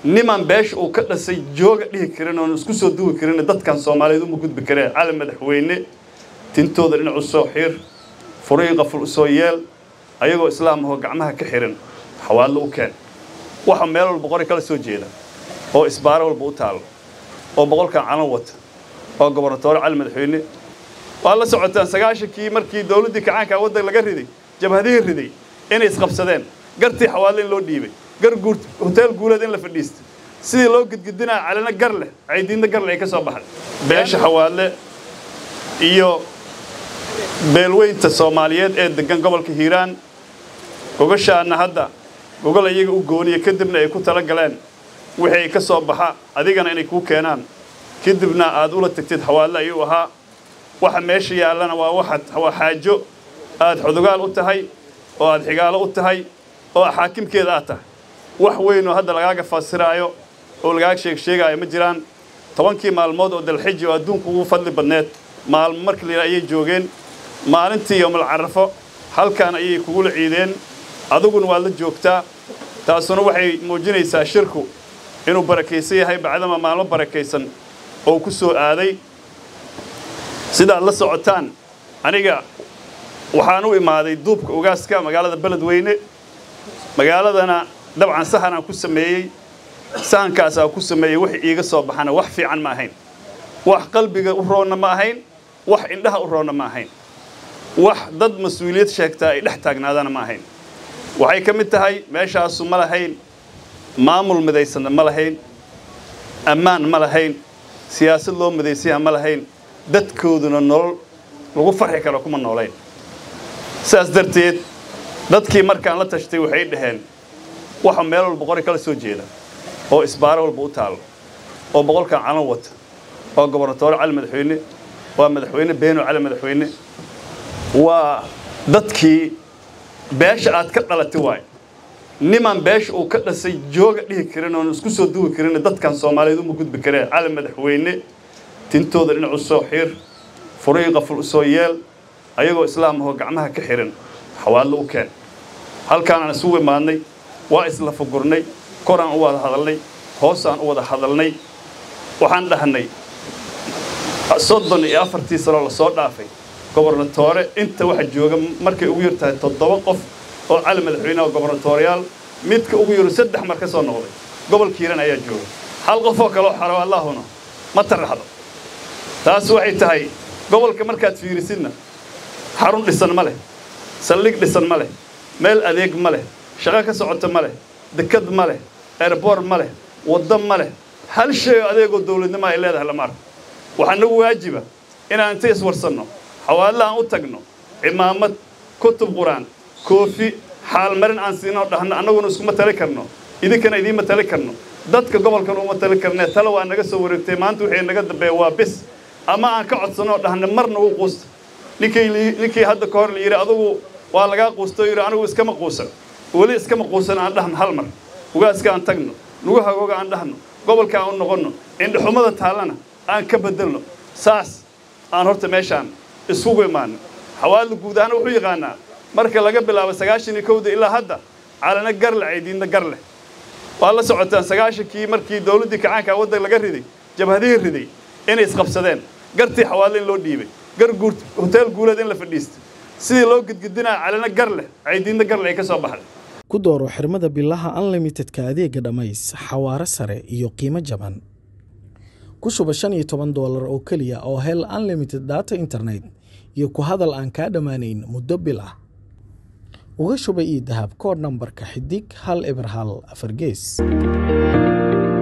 niman beesha uu ka dhasay jooga dhihi karin oon isku soo duwi karin dadkan soomaaliyeed uma gudbi kareen cali madaxweyne tintooda dhinac u soo xir furii qaful u soo yeel ayagoo islaam ahoo gacmaha ka xiran xawaadlo u keen waxa meel walba qori kala soo jeeda oo isbaaro walba u taalo oo boqolkan calan wata oo gobernatoore cali madaxweyne waa la socotaan sagaashankii markii dowladdii kacaanka waddan laga riday jabhadihii riday inay isqabsadeen gartii xawaadle in loo dhiibay gar guur hoteel guuleed in la fadhiisto sidii loo gidgidinaa calina gar leh caydiinna gar leh ay ka soo baxday beesha xawaadle iyo beelweynta soomaaliyeed ee degan gobolka hiiraan gogashaana hadda gogol iyaga u gooniya kadibna ay ku tala galeen wixii ay ka soo baxa adigana inay kuu keenaan kadibna aad ula tagtid xawaadle ayuu ahaa waxa meesha yaallana waa waxaad waa xaajo aad xudugaal u tahay oo aad xigaalo u tahay oo xaakimkeeda aad tahay wax weyn oo hadda lagaaga fasiraayo oo lagaaga sheeg sheegaayo ma jiraan tobankii maalmood oo dalxiji oo adduunku ugu fadli badneed maalmo markii la yidhaha ayay joogeen maalintii yowmal carafo halkan ayay kugula ciideen adiguna waad la joogtaa taasuna waxay muujinaysaa shirku inuu barakaysan yahay bacdama maalmo barakaysan oo ku soo aaday sidaad la socotaan aniga waxaan u imaaday duubka ogaaska magaalada beledweyne magaaladana dabcan sahanaan ku sameeyey sahankaasaa ku sameeyey wax iiga soo baxana wax fiican ma ahayn wax qalbiga u roonna ma ahayn wax indhaha u roonna ma ahayn wax dad mas-uuliyad sheegtaa ay dhex taagnaadana ma ahayn waxay ka mid tahay meeshaasu ma lahayn maamul midaysanna ma lahayn ammaan ma lahayn siyaasad loo midaysayaha ma lahayn dadkooduna nolol lagu farxi karo kuma noolayn sidaas darteed dadkii markaan la tashtay waxay dhaheen waxa meel walba qori kala soo jeeda oo isbaaro walba u taalo oo boqolkan calan wata oo gobernatoore cali madaxweyne waa madaxweyne beeno cali madaxweyne waa dadkii beesha aad ka dhalatay waayo niman beesha uu ka dhasay jooga dhihi karin oon isku soo duwi karin dadkan soomaaliyeed uma gudbi kareen cali madaxweyne tintooda dhinac u soo xir furii qaful u soo yeel ayagoo islaam ahoo gacmaha ka xiran xawaadlo u keen halkaanaan isugu imaadnay waa isla fugurnay koraan u wada hadalnay hoosaan u wada hadalnay waxaan dhahnay soddon iyo afartii sanoo lasoo dhaafay gobernatoore inta waxa jooga markay ugu yar tahay toddoba qof oo cali madaxweyneha gobernatooriyaal midka ugu yaru saddex mar ka soo noqday gobolka hiiran ayaa jooga hal qofoo kaleo xaro allaahuna ma taraxdo taas waxay tahay gobolka markaad fiirisidna xarun dhisan ma leh saldhig dhisan ma leh meel adeeg ma leh shaqo ka socota ma leh dekad ma leh erbor ma leh waddo ma leh hal shay oo adeegoo dawladnimo ay leedahay lama arko waxaa nagu waajiba inaan inta iswarsanno xawaadla aan u tagno cimaamad kutub qur-aan koofi xaalmarin aan siinoo dhahno annaguna iskuma tali karno idinkana idiinma tali karno dadka gobolkan uma tali karnee tale waa naga soo wareegtay maanta wixii naga dambeeya waa bis ama aan ka codsanoo dhahno mar nagu quusta ninkii ninkii hadda ka hor la yidhi adugu waa lagaa quustay yidhi anigu iskama quusan weli iskama quusan aan dhahno hal mar ugaaska aan tagno nugu hagooga aan dhahno gobolka aan u noqonno indhaxumada taallana aan ka bedelno saas aan horta meeshaan isugu imaano xawaadla guud ahaan wuxuu yaqaanaa marka laga bilaabo sagaashan iyo kowda ilaa hadda calana gar leh caydiinna gar leh waa la socotaan sagaashankii markii dowladdii kacaanka waddan laga riday jabhadihii riday inay isqabsadeen gartii xawaadle in loo dhiibay gar guur hoteel guuleed in la fadhiisto sidii loo gidgidinaa calina gar leh caydiinna gar leh ay ka soo baxday ku dooro xirmada bilaha unlimitedka adeega dhammays xawaaro sare iyo qiimo jaban ku shuba shan iyo toban doolar oo keliya oo hel unlimited data internet iyo ku hadal aan kaa dhammaanayn muddo bil ah uga shuba io dahab koodh nambarka xidig hal eber hal afar gees